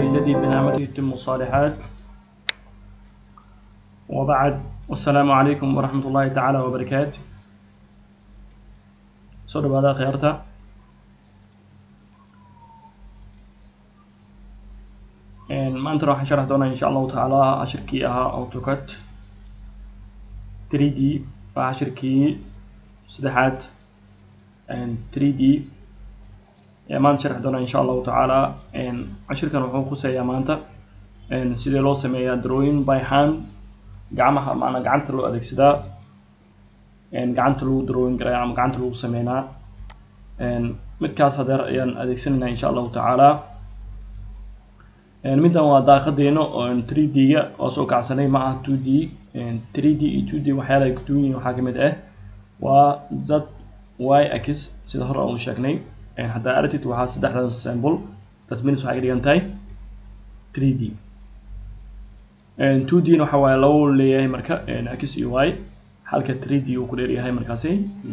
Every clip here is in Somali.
الذي بنعمته يتم الصالحات وبعد والسلام عليكم ورحمة الله تعالى وبركاته soo dhawaada kheyrta maantana waxaan sharax doonaa insha allahu tacaala cashirkii ahaa autocad 3d waa cashirkii saddexaad 3d maanta sharax doonaa insha allahu tacaala cashirkan wuxuu kuseeyaa maanta sidee loo sameeyaa drawing by hand gacmaha maanaa gacanta loo adeegsadaa gacanta lagu drawing garaya ama gacanta lagu sameynaa midkaas hadeer ayaan adeegsanaynaa insha allahu tacaala middan waa daaqadeena oo 3d-ga oo soo kacsanay ma ah 2d 3d iyo 2d waxyaala ay kuduwan yihiin waxaa kamid ah waa z y x sida hore aan u sheegnay haddaa aragtid waxaa saddexdan symbol that means waxay ka dhigan tahay 3d 2d na waxa waaye lagu leeyahay marka x iyo y halka 3d uu ku dheeryahay markaasi z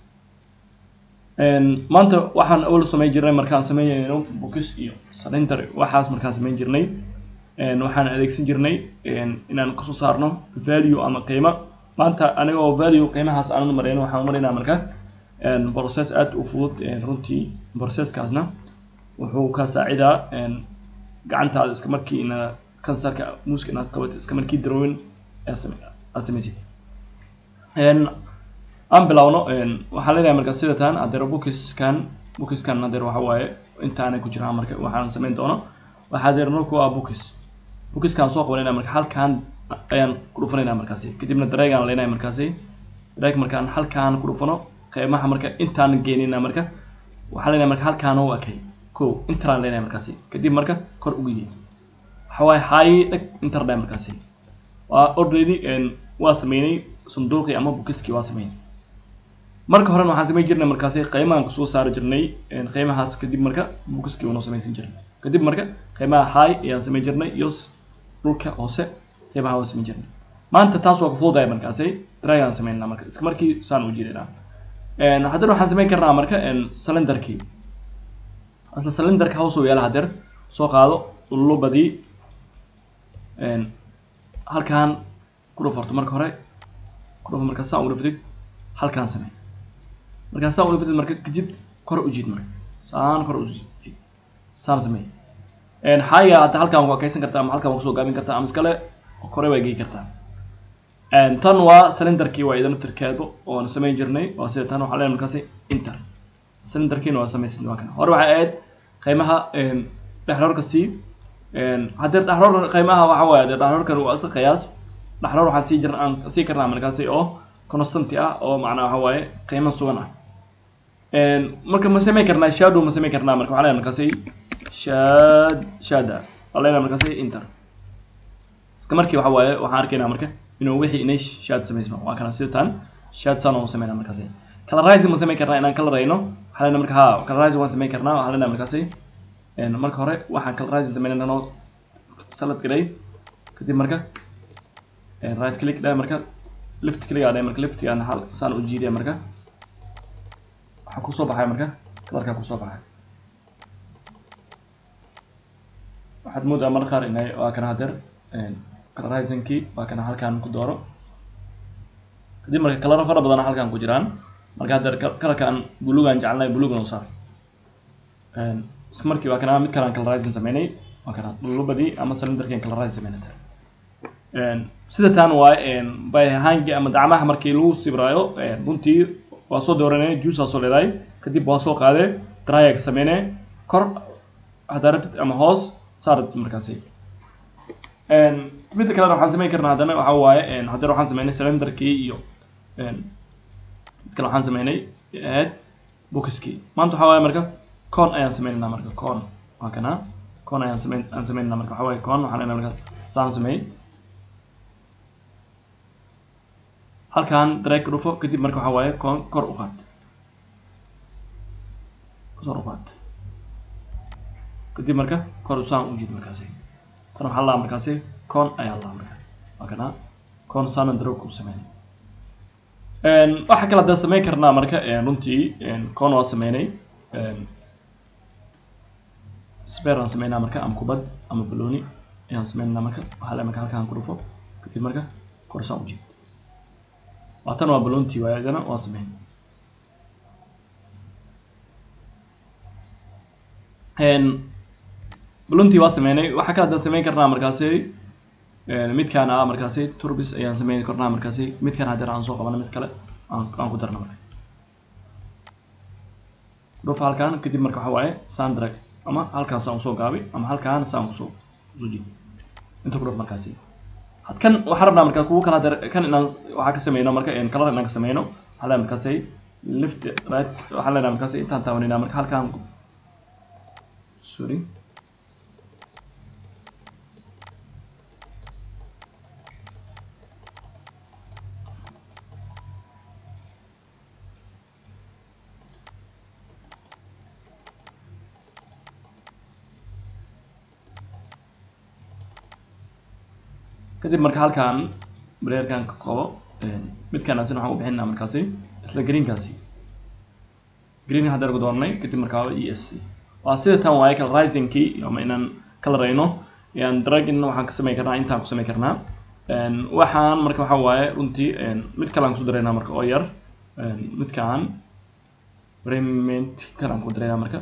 maanta waxaan awal samayn jirnay markaan sameynayno books iyo cylinder waxaas markaan samayn jirnay waxaan adeegsan jirnay inaan kasoo saarno value ama qiimo maanta anigoo value qiimahaas aanan marayn waxaan maraynaa marka process aad u fudud runtii processkaasna wuxuu ka saacidaa gacantaada iska markii ina kansarka muuska inaad qabatid iska markii drawing aad samaysid aan bilowno waxaan leenahay marka sida tan hadeer bookiskan bookiskan hadeer waxa waaye intaanay ku jiraan marka waxaan samayn doono waxaa hadeer marku waa bookis bookiskan soo qabanayna marka halkan ayaan ku dhufanaynaa markaasi kadibna dareegaan leenahay markaasi dareeg markaan halkaan ku dhufano qiimaha marka intaan geynina marka waxaan leenahay marka halkaan u akay ko intaan leenahay markaasi kadib marka kor ugu yii waxa waaye high dheg intar dhahay markaasi waa already waa sameynay sanduuqii ama bookiskii waa sameynay marka horena waxaan samayn jirnay markaasi qiimahan kusoo saari jirnay qiimahaas kadib marka bookiskii unoo samaysan jirnay kadib marka qiimaha high ayaan samayn jirnay iyo dhulka hoose qiimaha waa samayn jirnay maanta taas waa kufududahay markaasi dragaan samaynaa marka iska markii saan u jirinaa haddana waxaan samayn karnaa marka cylinderkii isla cylinderka hoos u yaala hadeer soo qaado lubadii halkaan ku dhufarto marka hore ku dhufo markaa saan u dhuftid halkaan samey markaa saan u dhuftid marka kadib kor u jiid marka saan kor u jiid saan samey xaaga hadda halkaan waa kaysan kartaa ama halkaan waa kusoo gaabin kartaa ama iskale kore waa gey kartaa tan waa cylinderkii waa idan tirkeedu oon samayn jirnay waa sida tan waxaa leenahay markaasi inter cylinderkiina waa samaysan waa kan hore waxay ahayd qiimaha dhexroorka c haddii dhexroor qiimaha waxa waaye dee dhexroorkan waa iska qiyaas dhexroor waxaan sii jirna aan sii karnaa markaasi oo constanti ah oo macnaa waxa waaye qiimo sugan ah marka ma samayn karnaa shadow ma samayn karnaa marka waxaa leenahay markaasi shad shada waa leenahay markaasi inter iska markii waxa waaye waxaan arkaynaa marka inuu wixii inay shaad samaysmo waa kana sida tan shaad saan oo sameynaa markaasi colorizing ma samayn karnaa inaan colorayno waxaa leenahay marka ha colorizing waan samayn karnaa waxaa leenahay markaasi marka hore waxaan colorizing sameynaa noo salad galay kadib marka right click dhahay marka left click aa dhahay marka leftigaan hal saan u jiidaya marka waxaa kusoo baxay marka kalarkaa kusoo baxay waxaad moodaa marka qaar inay waa kana hadeer colorizingkii waa kana halkaan ku dooro kadib marka kalaro fara badan halkaan ku jiraan marka hadeer kalarkaan bulugaan jecelnahay bulugan u saar isla markii waa kana mid kalaan colorizing sameynay waa kana lubadii ama cylinderkiin colorizing sameynay sida tan waa byhangi ama dacmaha markii lagu sibiraayo runtii waa soo dooranay juice aa soo leedahay kadib waa soo qaadee dryag sameynay kor haddaa rabtid ama hoos saarad markaasi midda kalena waxaan samayn karnaa haddana waxa waaye haddana waxaan sameynay cylinderkii iyo mid kale waxaan sameynay ahayd bookiskii maanta waxaa waaye marka con ayaan sameynaynaa marka con waa kana con ayaan sameyn aan sameynaynaa marka waxaa waaye con waxaan leenahay marka saan sameeyey halkaan drag ka dhufo kadib marka waxaa waaye con kor u qaad kor u qaad kadib marka kor saan u jiid markaasi tan waxaa laa markaasi con ayaa laa marka waa kana con saanan drog u sameynay waxa kale haddaan samayn karnaa marka runtii con waa sameynay spare aan sameynaa marka ama kubad ama baloni ayaan sameynaa marka waxaa le marka halkaan ku dhufo kadib marka korsaan ujeed waatan waa balontii waay idana waa sameyn balontii waa sameynay waxaa kale haddaan sameyn karnaa markaasi midkaan ah markaasi turbis ayaan sameyn karnaa markaasi midkaan haddana aan soo qabana mid kale aan aan ku darna marka dhuf halkaan kadib marka waxa waaye sandrag ama halkaan saan usoo gaabay ama halkaan saan usoo usoo jid inta ku dhuf markaasi kan waxaan rabnaa marka kuwa kala dar kan inaan waxaa ka sameyno marka color inaan ka sameyno waxaa leeyahay markaasi lift right waxaan leenahay markaasi intaan taabanayna marka halkaan sorry kadib marka halkaan breerkan ka qabo midkaan asina waxaan u bixinaa markaasi isla greenkaasi green haddaan ku doornay kadib markaa e s c waa sida tan waaye kala risingkii ama inaan kala rayno yan dragin waxaan ka samayn karnaa intaan ku samayn karnaa waxaan marka waxa waaye runtii mid kale aan kusoo daraynaa marka oo yar midkaan remment kan aan ku daraynaa marka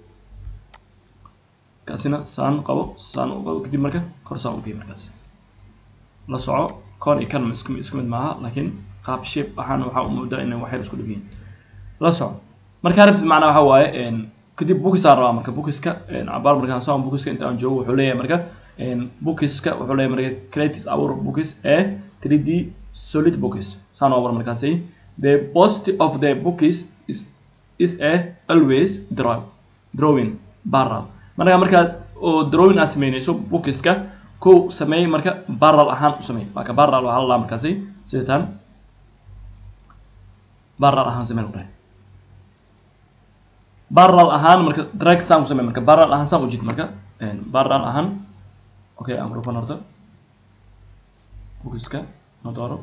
kaasina saan qabo saan u qabo kadib marka kor saan u geey markaasi la soco koon iyo kan isku isku mid maaha laakiin qaab shape waxaan waxaa u moodaa inay waxyar isku dhib yihiin la soco markaa rabtid macnaa waxa waaye kadib bookisaan rabaa marka bookiska cabaar markaan soo bookiska inta aan joogo wuxuu leeyahay marka bookiska wuxuu leeyahay marka creatis our bookis ee 3d solid bookis saan oo markaasi the post of the bookis is is a always draw drawing barrel marka markaad oo drawing aad sameynayso bookiska kow sameey marka barrel ahaan u sameey waa ka barrel waxaa la markaasi sida tan barrel ahaan samee dhahay barrel ahaan marka drag saan u samee marka barrel ahaan saan u jid marka barrel ahaan okay aan rufan horta bookiska na dooro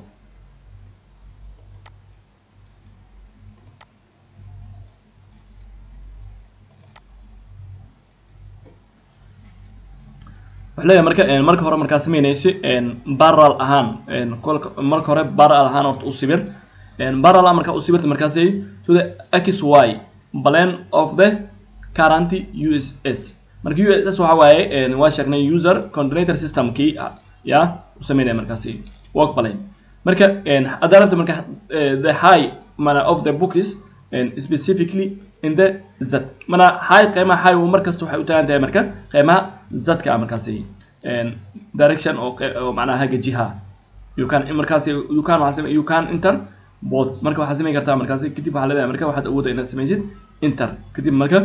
wuxuu leeyahay marka marka hore markaa sameynaysi barrel ahaan kolka marka hore barrel ahaan horta u sibir barrel marka u sibirta markaasi to the x y plan of the current uss marka uss waxa waaye waa sheegnay user coordinator system kii ya u sameynaya markaasi work plan marka haddaa rabta marka the high mana of the books specifically in the z mana high qiimaha high markasta waxay u taagan tahay marka qiimaha zadka ah markaasi direction oo oo macnaha haga jiha you can markaasi you can waxaa you can enter both marka waxaad samayn kartaa markaasi kadib waxaa leedahay marka waxaad awooda inaad samaysid enter kadib marka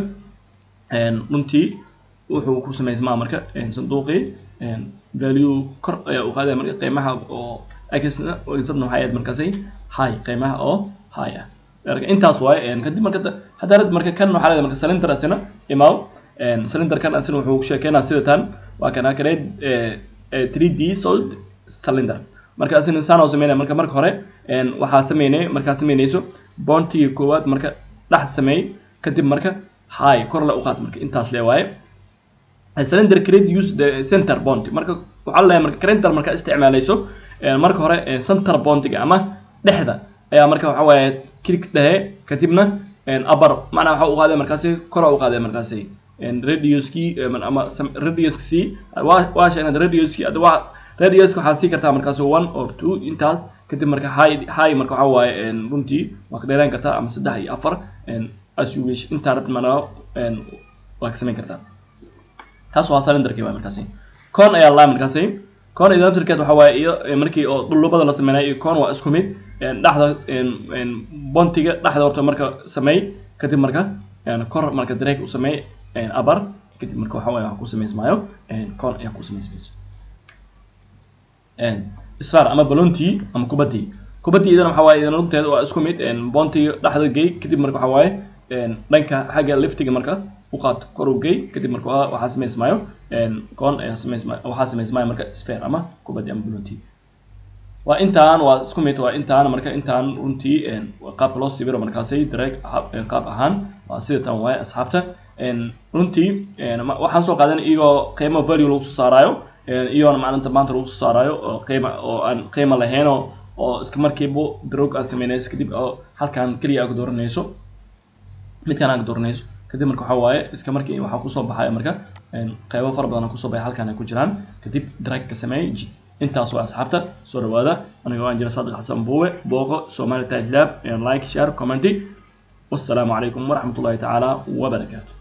runtii wuxuu ku samaysmaa marka sanduuqii value kor ayaa u qaadaya marka qiimaha oo xna zadna waxay ahayd markaasi high qiimaha oo high ah intaas waaye kadib marka haddaa rabid marka kan waxaa leedahay marka cylinder asina imaaw cylinder kan asina wuxuu sheekeynaa sida tan waa kana create 3d solid cylinder marka asina saan oo sameynaya marka marka hore waxaa sameynay markaa sameynayso bontigii koowaad marka dhex sameey kadib marka high kor le u qaad marka intaas le waaye cylinder create use the center bond marka waxaa leeyahay marka center marka isticmaalayso marka hore center bondiga ama dhexda ayaa marka waxa waaye click dhehe kadibna upper macnaa waxa u qaaday markaasi kor u qaaday markaasi radiuskii ama radiuskii waa sheegnay radiuskii ada waa radiuska waxaad sii kartaa markaasi one or two intaas kadib marka high high marka waxa waaye runtii waa ka dheeraan kartaa ama saddex iyo afar as you wish intaa rabta mana waa ka samayn kartaa taas waa cylinderkii waa markaasi con ayaa laa markaasi con idantirkeed waxa waaye iyo markii oo dhulubada la sameynay iyo con waa isku mid dhexda bontiga dhexda horta marka sameey kadib marka kor marka drag u sameey abar kadib marka waxa waaye wax ku samaysmaayo con ayaa ku samaysmaysa spar ama balontii ama kubadii kubadii idana waxa waaye idana lugteeda waa isku mid bontiga dhexda gey kadib marka waxa waaye dhanka xagga liftiga marka u qaad kor u gey kadib marka waxaa samaysmaayo con ayaa samaysmaayo waxaa samaysmaayo marka spare ama kubadii ama balontii waa intaan waa isku mid waa intaan marka intaan runtii qaabka loo sibiro markaasi direct qaab ahaan waa sida tan waaye asxaabta runtii waxaan soo qaadan iyagoo qiimo value lagu soo saarayo iyagoona maalinta maanta lagu soo saarayo oo qiima oo aan qiimo lahayn oo oo iska markiiba drog aad sameynayso kadib oo halkan keliya aad dooranayso midkan aad dooranayso kadib marka waxaa waaye iska markii waxaa kusoo baxaya marka qaybo fara badan kusoo baxay halkan ay ku jiraan kadib drag ka sameey intaas waa asxaabta soo dhawaada aniga waan jira sadiq xasan buuwe booqo somali tais lab like share commenty والسلام عليكم ورحمة الله تعالى وبركاته